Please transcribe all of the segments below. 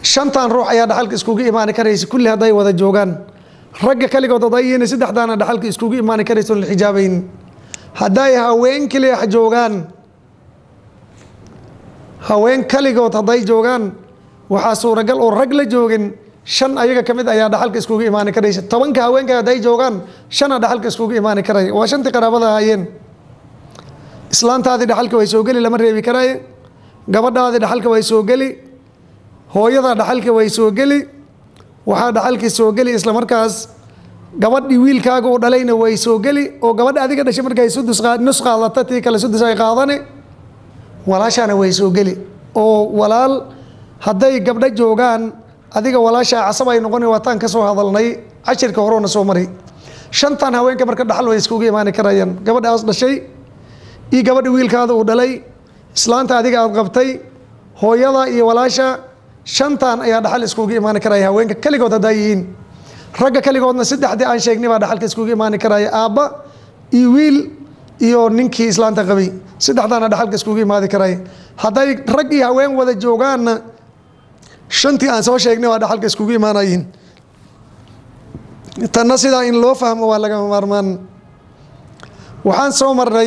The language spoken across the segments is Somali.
shantan ruux ayaa dhaxalka iskugu imaani karaysa kulli hadday wada joogaan ragga kaligood haday yihiin saddexdaana dhaxalka iskugu imaani karaysa oon la xijaabayn hadday haween keliya joogaan haween kaligood hadday joogaan waxaa suuragal oo rag la joogin shan ayaga ka mid ayaa dhaxalka iskugu imaani karaysa tobanka haweenka hadday joogaan shana dhaxalka iskugu imaani karaya waa shantii qaraabada ahaayeen islaantaadii dhaxalka way soo geli lama reebi karaaye gabadhaadii dhaxalka way soo geli hooyada dhaxalka way soo geli waxaa dhaxalkii soo geli isla markaas gabadhii wiilkaaga uu dhalayna way soo geli oo gabadha adiga dhashay markay sudus nus qaadata tii kale sudus ay qaadane walaashaana way soo geli oo walaal hadday gabdho joogaan adiga walaashaa casab ay noqoni waataan ka soo hadalnay cashirka horona soo mari shantan haweenka marka dhaxal way iskugu imaani karayaan gabadhaas dhashay iyo gabadha wiilkaada uu dhalay islaanta adiga aad qabtay hooyada iyo walaasha shantan ayaa dhaxal iskugu imaani karaya haweenka keligood haddaa yihiin ragga keligoodna saddexdii aan sheegnay baa dhaxalka iskugu imaani karaya aabba iyo wiil iyo ninkii islaanta qabay saddexdaana dhaxalka iskugu imaadi karaya hadday rag iyo haween wada joogaanna shantii aan soo sheegnay waa dhaxalka iskugu imaanayiin tanna sidaa in loo fahmo waa lagama maarmaan waxaan soo marnay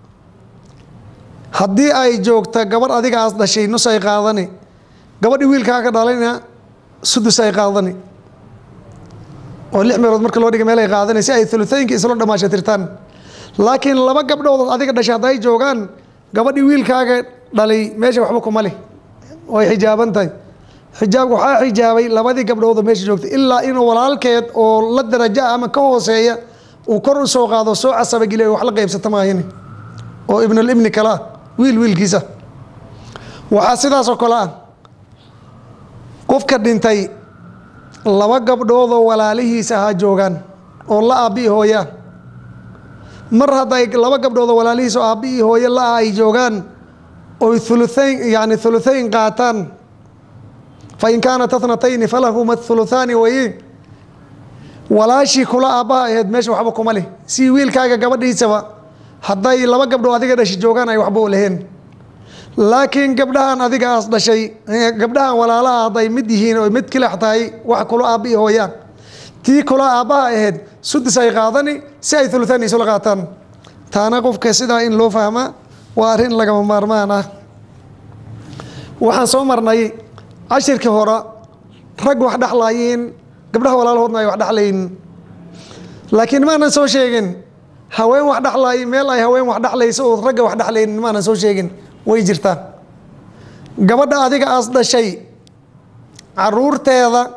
haddii ay joogta gabadh adiga aas dhashay nus ay qaadani gabadhii wiilkaaga dhalayna sudus ay qaadani oo lix meelood marka loo dhiga meel ay qaadanay si ay ulutooyinka isla dhamaasha tirtaan laakiin laba gabdhood adiga dhashay hadday joogaan gabadhii wiilkaaga dhalay meesha waxba kuma leh way xijaaban tahay xijaabka waxaa xijaabay labadii gabdhood oo meesha joogtay ilaa inuu walaalkeed oo la daraja ama ka hooseeya uu kor u soo qaado soo casabageliyo wax la qaybsata maahini oo ibnulibni kale ah wiil wiilkiisa waxaa sidaasoo kale ah qofka dhintay laba gabdhoodoo walaalihiisa ahaa joogaan oo la aabbi hooyaa mar hadday laba gabdhoodoo walaalihiisa oo aabbi iyo hooye la-a ay joogaan oy uluayn yani thuluthayn qaataan fa in kaanat athnatayni falahuma thuluthaani waye walaashii kula aabbaha aheyd meesha waxba kuma leh si wiilkaaga gabadhiisaba hadday laba gabdhood adiga dhashay joogaan ay waxba u laheen laakiin gabdhahan adiga aas dhashay gabdhahan walaalaha hadday mid yihiin oo mid kilax tahay wax kula aabbi hooyaan tii kula aabbaha ahayd sudus ay qaadani si ay thuluthaan isula qaataan taana qofka sidaa in loo fahmaa waa arrin lagama maarmaan ah waxaan soo marnay cashirkii hore rag wax dhexlaayiin gabdhaha walaalahoodna ay wax dhexlayin laakiin maanan soo sheegin haween wax dhexlaay meel ay haween wax dhexlayso oo ragga wax dhexlaynin maanan soo sheegin way jirtaa gabadha adiga aas dhashay caruurteeda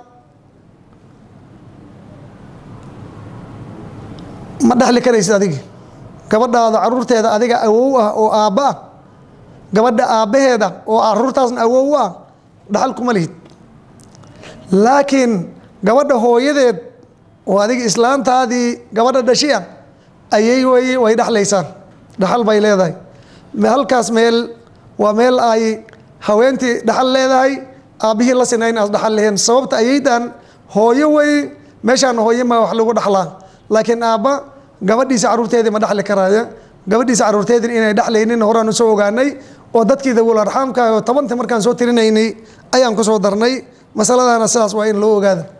ma dhexli karaysid adiga gabadhaada caruurteeda adiga awow ah oo aabba ah gabadha aabbaheeda oo caruurtaasna awow ah dhaxal kuma lihid laakiin gabadha hooyadeed oo adiga islaantaadii gabadha dhashi ah ayay way way dhexlaysaan dhaxal bay leedahay halkaas meel waa meel ay haweentii dhaxal leedahay aabbihii la sinayn aas dhaxal leheen sababta ayaydan hooyo wey meeshaan hooyo ma wax lagu dhaxlaa laakiin aabba gabadhiisa caruurteedii ma dhexli karaayo gabadhiisa caruurteedii inay dhexlaynin horaan usoo ogaanay oo dadkii dawul arxaamka oo tobantii markaan soo tirinaynay ayaan kusoo darnay masaladaana sidaas waa in loo ogaada